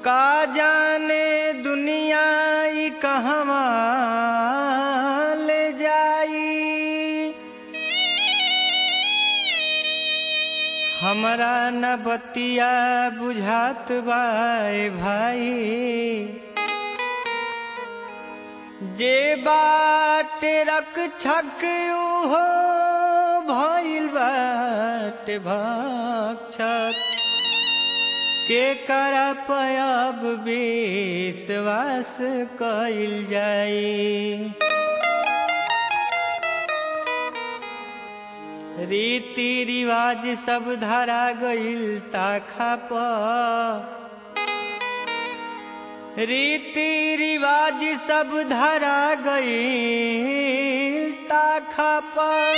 का जाने दुनिया ई कहवा ले जाई हमरा न बतिया बुझात बाए भाई जे बाट रक छक हो भइल बाट भक्षक के कर पयब विश्वास कइल जाई रीति रिवाज सब धरा गइल ताखा पर रीति रिवाज सब धरा गइल ताखा पर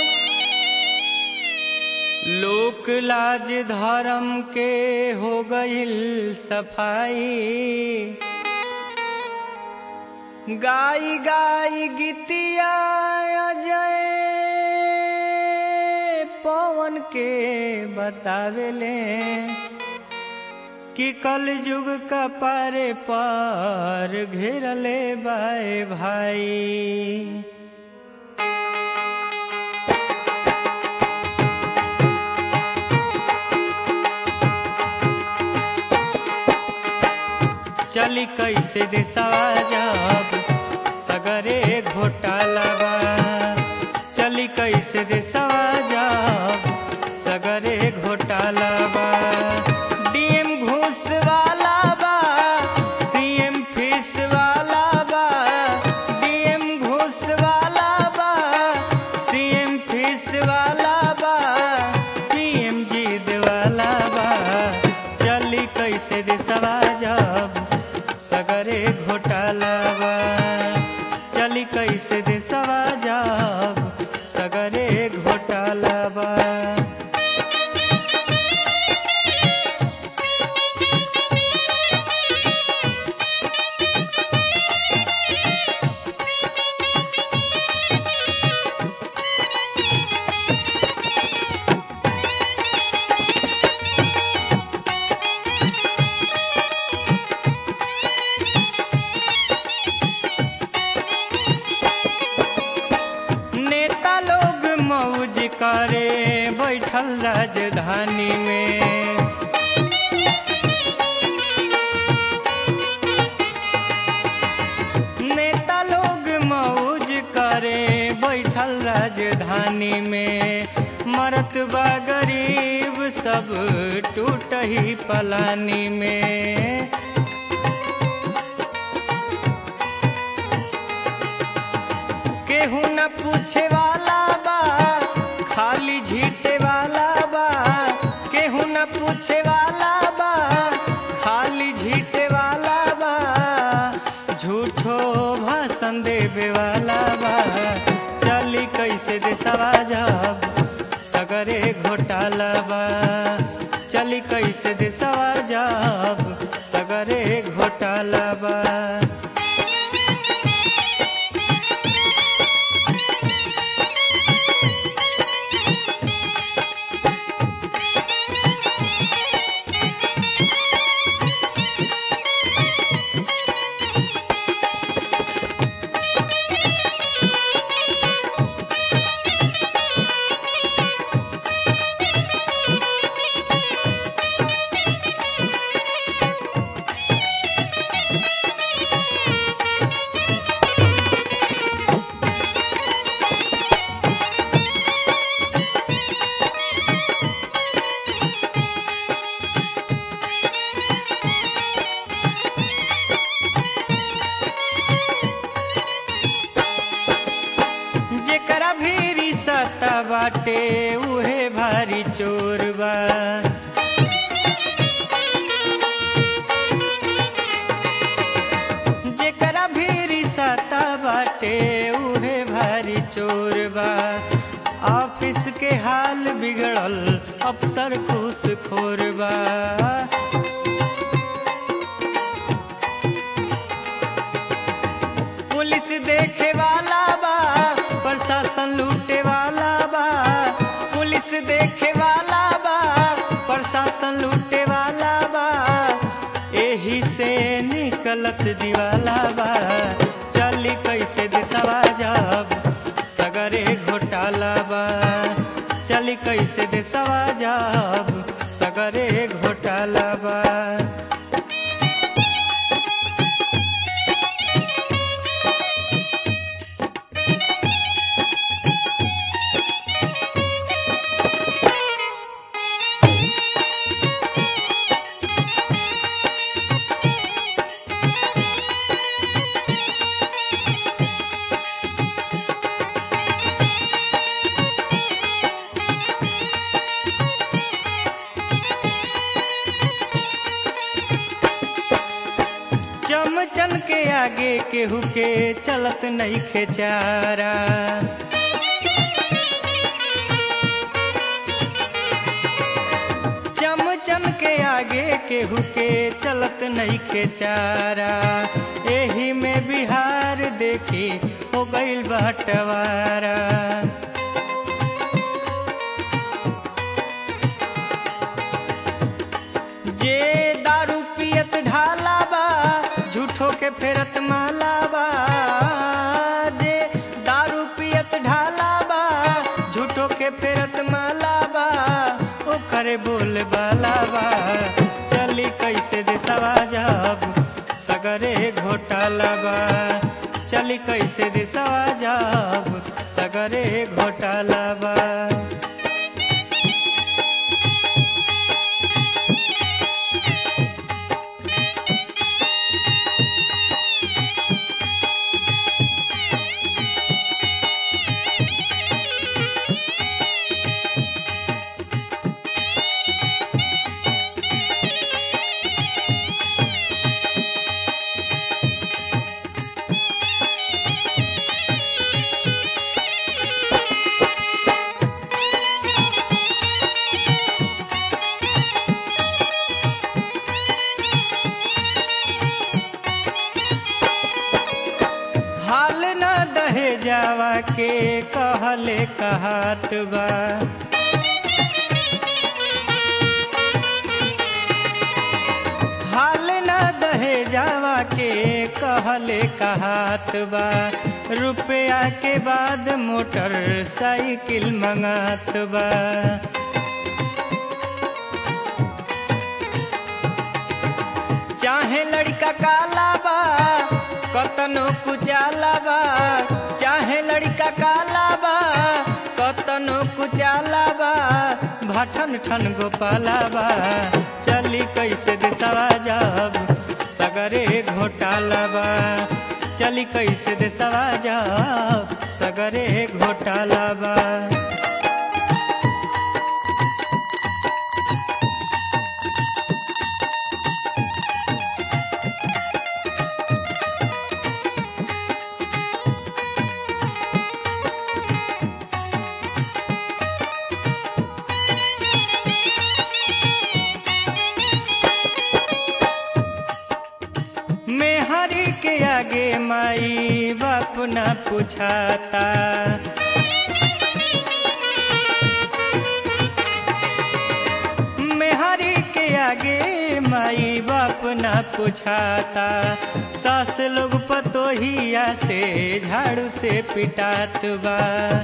लोक लाज धर्म के हो गइल सफाई गाई गाई गीतिया अजय पवन के बतावेले कि कल युग का पारे पर घेरले बाए भाई चली कैसे देसवा जब सगरे घोटाला बा चली कैसे देसवा जब सगरे घोटाला बा डीएम घूस वाला बा सीएम फीस वाला बा डीएम घूस वाला बा सीएम फीस वाला बा पीएम जीद वाला बा चली कैसे देसवा जब सगरे घोटाला बा चली कैसे देसवा जब सगरे घोटाला बा नेता लोग मौज करे बैठल राजधानी में नेता लोग मौज करे बैठल राजधानी में मरत बा गरीब सब टूट ही पलानी में केहू न पूछे वाला बा खाली झीटे वाला बा केहू न पूछे वाला बा खाली झीटे वाला बा झूठो भाषण देवे वाला बा चली कैसे देसवा जब सगरे घोटाला बा चली कैसे देसवा जब सगरे घोटाला बा जेकरा भीरी सत्ता बाटे उहे भारी चोर बा जेकरा भीरी सत्ता बाटे उहे भारी चोर बा ऑफिस के हाल बिगड़ल अफसर खुश खोर बा पुलिस देखे वाला बा प्रशासन लूटे वाला बा पुलिस देखे वाला बा प्रशासन लूटे वाला बा एही से चलत दिवाला बा चली कैसे देसवा जब सगरे घोटाला बा चली कैसे देसवा जब सगरे घोटाला बा चमचन के आगे केहू के चलत नहीं खेचारा चमचन के आगे केहू के चलत नहीं खेचारा एही में बिहार देखी हो गईल बटवारा जे दारू पियत ढाला बा झूठो के फेरत माला बा जे दारू पियत ढाला बा झूठो के फेरत माला बा ओ करे बोल बाला बा चली कैसे देसवा जब सगरे घोटाला बा चली कैसे देसवा जब सगरे घोटाला बा हाल न दहे जावा के कहले कहात बा हाल न दहे जावा के कहले कहात बा रुपया के बाद मोटर साइकिल मंगात बा चाहे लड़का काला बा कतनो कुचाला बा चाहे लड़का काला बा कतनो कुचाला बा भठन ठन गोपाला बा चली कैसे देसवा जब सगरे घोटाला बा चली कैसे देसवा जब सगरे घोटाला बा मेहरी के आगे माई बाप न पूछाता मेहरी के आगे माई बाप न पूछाता सास लोग पतोहिया से झाड़ू से पिटात बा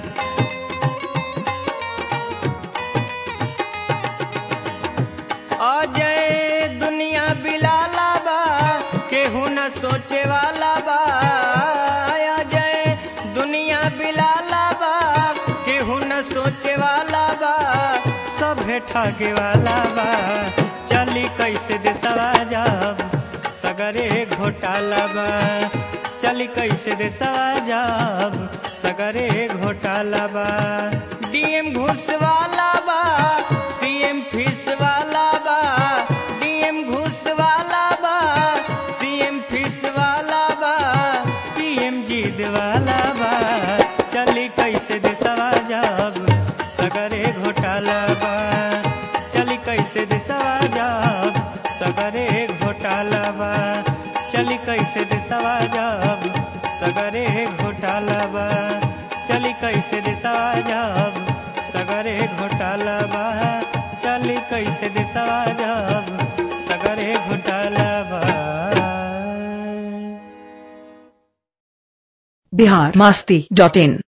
अजय दुनिया बिलाला बा केहू न सोचे वाला बा अजय दुनिया बिलाला बा केहू न सोचे वाला बा सभे ठगे वाला बा चली कैसे देसवा जब सगरे घोटाला बा चली कैसे देसवा जब सगरे घोटाला बा डीएम घूस वाला बा सीएम फीस वाला बा डीएम घूस वाला बा सीएम फीस वाला बा पीएम जीत वाला बा चली कैसे देसवा जब सगरे घोटाला बा चली कैसे देसवा जब सगरे घोटाला बा चली कैसे देसवा जब सगरे घोटाला बा चली कैसे देसवा जब सगरे घोटाला बा चली कैसे देसवा जब सगरे घोटाला बा बिहार मस्ती डॉट इन